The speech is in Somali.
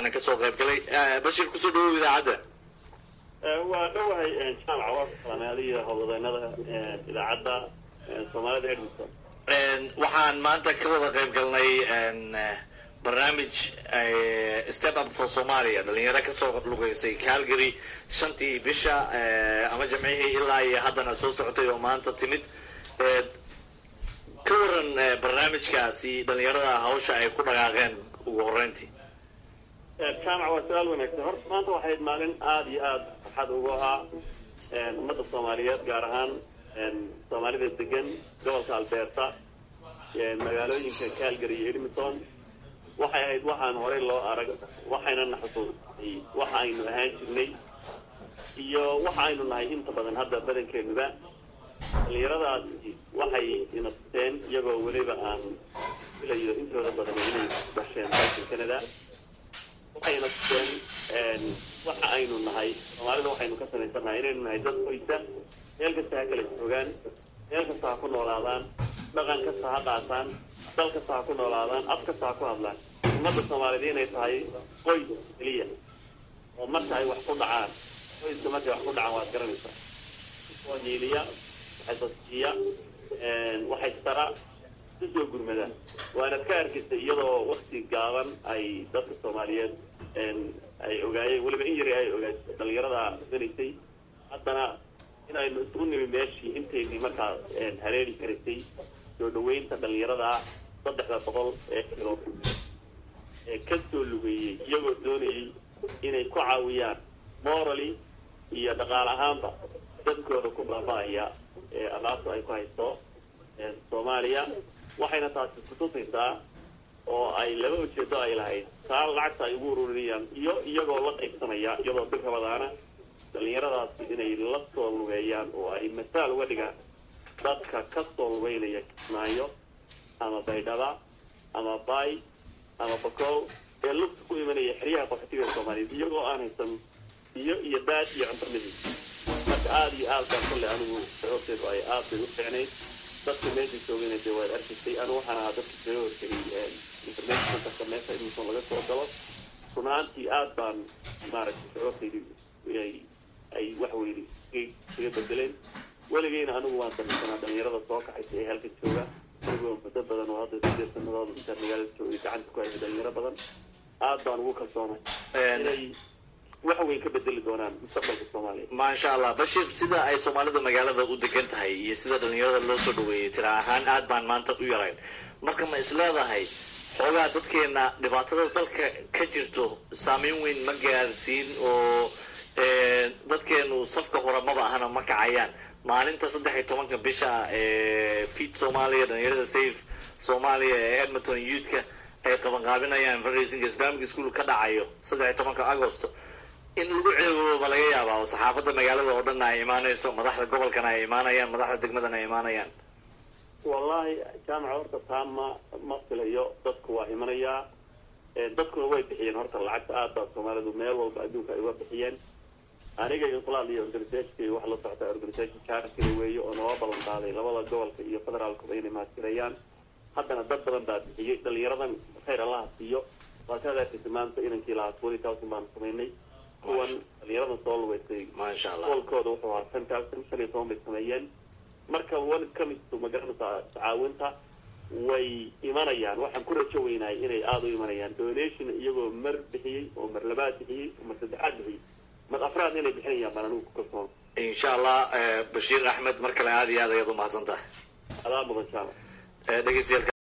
kasoo qayb galay bashir kusoo dhawow idaacadda waa dhowahay jaamaca waa salaamaadiya howlwadeenada idaacadda soomaalida edmonton waxaan maanta ka wada qayb galnay barnaamij step up for somalia dhalinyaro kasoo lugeysay calgary shantii bisha ama jamcihii ilaa iyo haddana soo socotay oo maanta timid ka waran barnaamijkaasi dhalinyarada hawsha ay ku dhaqaaqeen ugu horeyntii jaamac waa su-aal wanaagsan horta maanta waxayd maalin aada iyo aada farxad ugu ahaa ummadda soomaaliyeed gaar ahaan soomaalida degan gobolka alberta magaalooyinka calgary iyo edmonton waxay ahayd waxaan horey loo arag waxayna na xusuusay waxa aynu ahaan jirnay iyo waxa aynu nahay inta badan hadda badankeenuba dhalinyaradaasi waxay ina tuseen iyagoo weliba aan filayo intooda badan inay dhasheen dalka canada waxayna tuseen waxa aynu nahay soomaalida waxaynu ka samaysannahay inaynu nahay dad qoysa meel kasta ha kala joogaan meel kasta ha ku noolaadaan dhaqan kasta ha qaataan dal kasta ha ku noolaadaan af kasta ha ku hadlaan ummadda soomaaliyeed inay tahay qoys keliya oo marka ay wax ku dhacaan qoyska markay wax ku dhacaan waad garanaysaa oo hiiliya waxay sasiiya waxay tara si soo gurmada waanad ka arkaysa iyadoo wakti gaaban ay dadka soomaaliyeed ay ogaayeen weliba in yari ay ogaay dhalinyarada danaysay haddana in aynu isugu nimi meeshii intaynii markaa haleeli karaysay soo dhaweynta dhalinyarada saddexda boqol ee kilo ee ka soo lugeeyey iyagoo doonayay inay ku caawiyaan morally iyo dhaqaal ahaanba dadkooda ku baaba'aya ee alaabta ay ku haysto soomaaliya waxayna taasi kutusaysaa oo ay laba ujeedo ay lahayd taa lacagta ay ugu ururinayaan iyo iyagoo la qaybsanaya iyadoo bil rabadaana dhalinyaradaasi inay la soo lugeeyaan oo ay masaal uga dhigaan dadka ka soo lugeynaya kismaayo ama baydhaba ama bay ama bakow ee lugta ku imanaya xeryaha qaxootiga soomaaliyeed iyagoo aan haysan biyo iyo baad iyo cunto midib marka aada iyo aad baan kulle anigu sababteedu ay aad bay u fiicnayd dadka meesha joogayna dee waad arkaysay anigu waxaan ahaa dadka kaga hortegay information centerka meesha edmonton laga soo galo run ahaantii aad baan maaragtay sababtaydu ay ay wax weyne kaga bedeleen weligeyna anigu waan samaysanaa dhalinyarada soo kaxaysa ee halka jooga anigoo muddo badan oo hadda sideed sanadood intaan magaalada joogay gacanta ku haysa dhalinyaro badan aad baan ugu kalsoonay inay wax weyn ka bedeli doonaan mustaqbalka soomaaliya maasha allah bashir sida ay soomaalida magaalada u degan tahay iyo sida dhalinyarada loo soo dhaweeyey tira ahaan aad baan maanta u yarayn marka ma isleedahay xoogaa dadkeena dhibaatada dalka ka jirto saameyn weyn ma gaarsiin oo dadkeenu safka hore maba ahana ma kacayaan maalinta saddex iyo tobanka bisha ee fit soomaaliya dhalinyarada safe soomaaliya ee edmonton youthka ay qabanqaabinayaan fundraising islamic school ka dhacayo saddex iyo tobanka agosto in lagu ceebooba laga yaabaa oo saxaafadda magaalada oo dhanna ay imaanayso madaxda gobolkana ay imaanayaan madaxda degmadana ay imaanayaan wallahi jaamaca horta taa ma ma filayo dadku waa imanayaa dadkuna way bixiyeen horta lacagta aad baa soomaalidu meel walba adduunka ay uga bixiyeen aniga inqulaad iyo organisationka wax la socota organisation charity weeye oo nooga ballan qaaday labada gobolka iyo federaalkuba inay mahadtirayaan haddana dad badan baa bixiyey dhalinyaradan khayr allaha siiyo waa ka adeerkaysa maanta inankii lahaa twenty thousand baanu samaynay kuwan dhalinyaradan soo lugeysay maasha allah gobolkooda wuxuu ahaa ten thousand shan iyo toban bay sameeyeen marka one comes to magaranaysa tacaawinta way imanayaan waxaan ku rajo weynahay inay aada u imanayaan donation iyagoo mar bixiyey oo mar labaad bixiyey oo mar saddexaad bixiyey mar afraad inay bixinayaan baan anigu ku kalsoon insha allah bashiir axmed mar kale aada iyo aad ayaad u mahadsan tahay adaa mudan jaamac dhegeystayaal